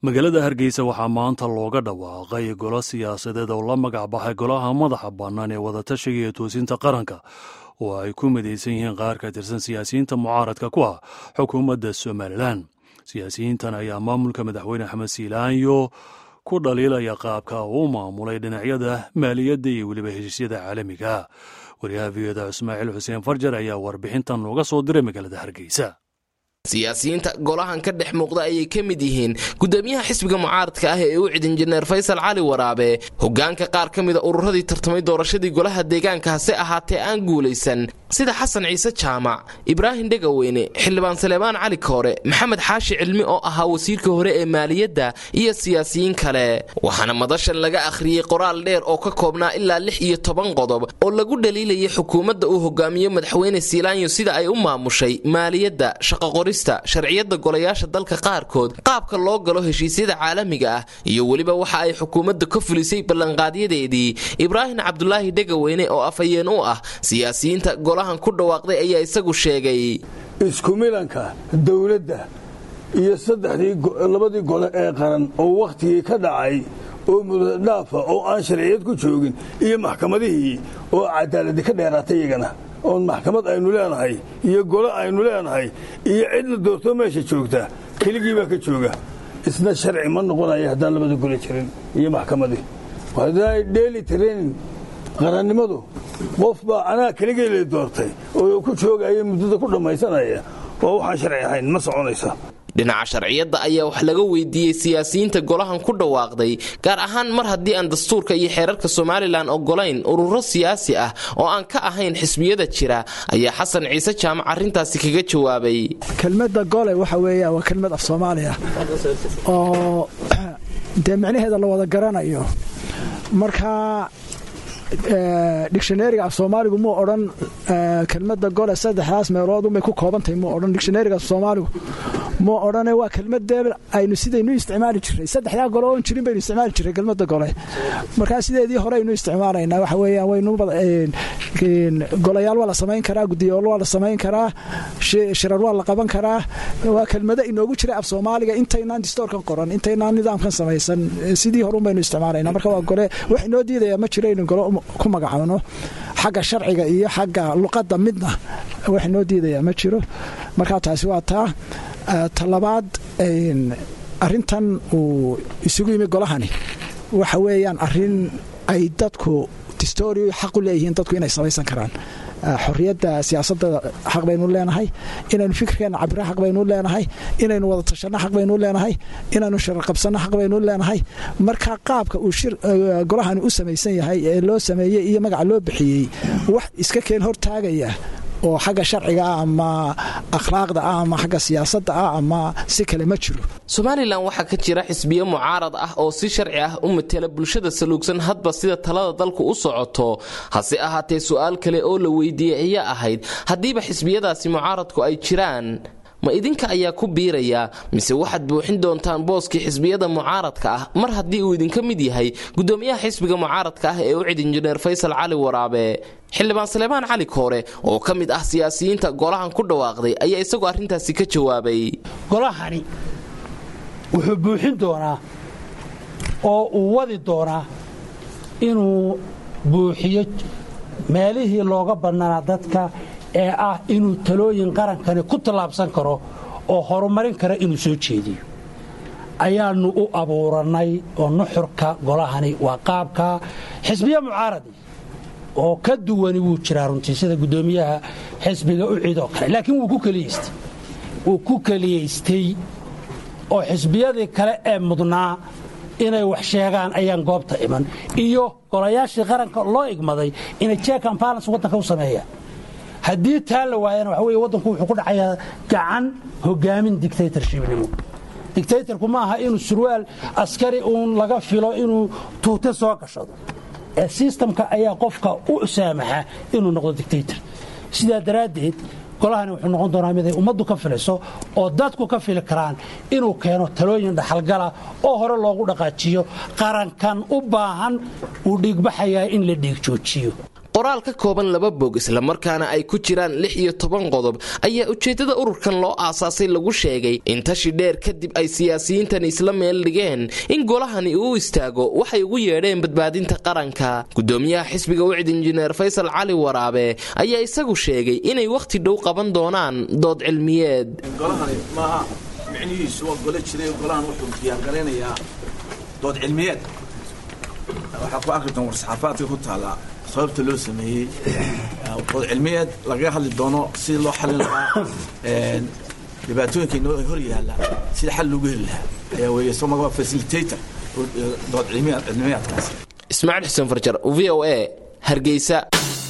magaalada hargeysa waxaa maanta looga dhawaaqay golo siyaasadeed oo la magac baxay golaha madaxa bannaan ee wadatashiga iyo toosinta qaranka oo ay ku midaysan yihiin qaar ka tirsan siyaasiyiinta mucaaradka ku ah xukuumadda somalilan siyaasiyiintan ayaa maamulka madaxweyne axmed siilaanyo ku dhaliilaya qaabka uu maamulay dhinacyada maaliyadda iyo weliba heshiisyada caalamiga wariyaha v oda ismaaciil xuseen farjar ayaa warbixintan nooga soo diray magaalada hargeysa siyaasiyiinta golahan ka dhex muuqda ayay ka mid yihiin gudoomiyaha xisbiga mucaaradka ah ee u cid injineer faysal cali waraabe hogaanka qaar ka mida ururadii tartamay doorashadii golaha deegaanka hase ahaatee aan guulaysan sida xasan ciise jaamac ibraahim dhegaweyne xildhibaan saleebaan cali koore maxamed xaashi cilmi oo ahaa wasiirka hore ee maaliyadda iyo siyaasiyiin kale waxaana madashan laga akhriyey qoraal dheer oo ka koobnaa ilaa lix iyo toban qodob oo lagu dhaliilayay xukuumadda uu hogaamiyo madaxweyne siilaanyo sida ay u maamushay maaliyadda shaqaqori sharciyada golayaasha dalka qaarkood qaabka loo galo heshiisyada caalamiga ah iyo weliba waxa ay xukuumadda ka fulisay ballanqaadyadeedii ibraahim cabdulaahi dhegaweyne oo afhayeen u ah siyaasiyiinta golahan ku dhawaaqday ayaa isagu sheegay isku milanka dowladda iyo saddexdii labadii gole ee qaran oo wakhtigii ka dhacay oo mudadhaafa oo aan sharciyad ku joogin iyo maxkamadihii oo cadaaladi ka dheeraatay iyagana oon maxkamad aynu leenahay iyo gole aynu leenahay iyo cidla doorto meesha joogta keligii baa ka jooga isna sharci ma noqonaya haddaan labada gole jirin iyo maxkamadii hadday dheeli training qarannimadu qof baa anaa keligii la doortay oo ku joogaya muddada ku dhammaysanaya oo waxaan sharci ahayn ma soconaysa dhinaca sharciyadda ayaa wax laga weydiiyey siyaasiyiinta golahan ku dhawaaqday gaar ahaan mar haddii aan dastuurka iyo xeerarka somalilan ogolayn ururo siyaasi ah oo aan ka ahayn xisbiyada jira ayaa xasan ciise jaamac arrintaasi kaga jawaabay kelmadda gole waxa weeya waa kelmad af soomaaliya oo dee micnaheeda la wada garanayo marka dictionariga af soomaaligu muu odhan kelmadda gole saddexdaas meeloodunbay ku koobantahay muu odhan dictionariga af soomaaligu muu odhane waa kelmadee aynu sidaynu isticmaali jiray saddexdaa gole oon jirin baynu isticmaali jiray kelmadda gole markaa sideedii hore aynu isticmaalaynaa waxa weeyaan waynu golayaal waa la samayn karaa gudiyool waa la samayn karaa shirar waa la qaban karaa waa kelmado inoogu jiray af soomaaliga intaynaan distoorkan qoran intaynaan nidaamkan samaysan sidii horun baynu isticmaalayna marka waa gole wax inoo diidaya ma jiro aynu gole ku magacaabno xagga sharciga iyo xagga luqadda midna wax inoo diidaya ma jiro markaa taasi waa taa talabaad arintan uu isugu yimi golahani waxa weeyaan arin ay dadku distoori xaq u leeyihiin dadku inay samaysan karaan xorriyadda siyaasadda xaq baynu leenahay inaynu fikirkeenna cabira xaq baynu leenahay inaynu wada tashanno xaq baynu leenahay inaynu sharar qabsanno xaq baynu leenahay marka qaabka uu golahani u samaysan yahay ee loo sameeyey iyo magaca loo bixiyey wax iska keen hortaagaya oo xagga sharciga ah ama akhlaaqda ah ama xagga siyaasadda ah ama si kale ma jiro somalilan waxaa ka jira xisbiyo mucaarad ah oo si sharci ah u matela bulshada saluugsan hadba sida talada dalku u socoto hase ahaatee su-aal kale oo la weydiiyey ayaa ahayd haddiiba xisbiyadaasi mucaaradku ay jiraan ma idinka ayaa ku biiraya mise waxaad buuxin doontaan booskii xisbiyada mucaaradka ah mar haddii uu idinka mid yahay gudoomiyaha xisbiga mucaaradka ah ee u cid injineer faysal cali waraabe xildhibaan saleebaan cali koore oo ka mid ah siyaasiyiinta golahan ku dhawaaqday ayaa isagoo arrintaasi ka jawaabay golahani wuxuu buuxin doonaa oo uu wadi doonaa inuu buuxiyo meelihii looga bannanaa dadka ee ah inuu talooyin qarankani ku tallaabsan karo oo horumarin kara inuu soo jeediyo ayaannu u abuurannay oo nuxurka golahani waa qaabka xisbiya mucaaradi oo ka duwani wuu jiraa runtii sida guddoomiyaha xisbiga u cid oo kale laakiin wuu ku keliyaystay wuu ku keliyaystay oo xisbiyadii kale ee mudnaa inay wax sheegaan ayaan goobta iman iyo golayaashii qaranka loo igmaday inay jeek and balance waddanka u sameeyaan haddii taa la waayana waxa weye waddanku wuxuu ku dhacayaa gacan hogaamin dictatorshipnimo dictatorku ma aha inuu surwaal askari uun laga filo inuu tuute soo gashado ee sistamka ayaa qofka u saamaxa inuu noqdo dictator sidaa daraaddeed golahani wuxuu noqon doonaa mid ay ummaddu ka filayso oo dadku ka fili karaan inuu keeno talooyin dhaxalgala oo hore loogu dhaqaajiyo qarankan u baahan uu dhiigbaxayaa in la dhiig joojiyo qoraal ka kooban laba bog islamarkaana ay ku jiraan lix iyo toban qodob ayaa ujeeddada ururkan loo aasaasay lagu sheegay in tashi dheer kadib ay siyaasiyiintani isla meel dhigeen in golahani uu istaago waxay ugu yeedheen badbaadinta qaranka gudoomiyaha xisbiga wicd injineer faysal cali waraabe ayaa isagu sheegay inay wakhti dhow qaban doonaan dood cilmiyeed golahani maaha micnihiisu waa gole jiray golahan wuxuu diyaargaraynayaa dood cilmiyeed waxaa ku arki doon war-saxaafaadka ku taallaa sababta loo sameeyey dood cilmiyeed lagaga hadli doono sidii loo xalin lahaa dhibaatooyinka inoo hor yaalla sida xal loogu heli lahaa ayaa weeye soo magaba facilitator dood cilmiyeedkaasi ismaaciil xuseen farjar v o a hargeysa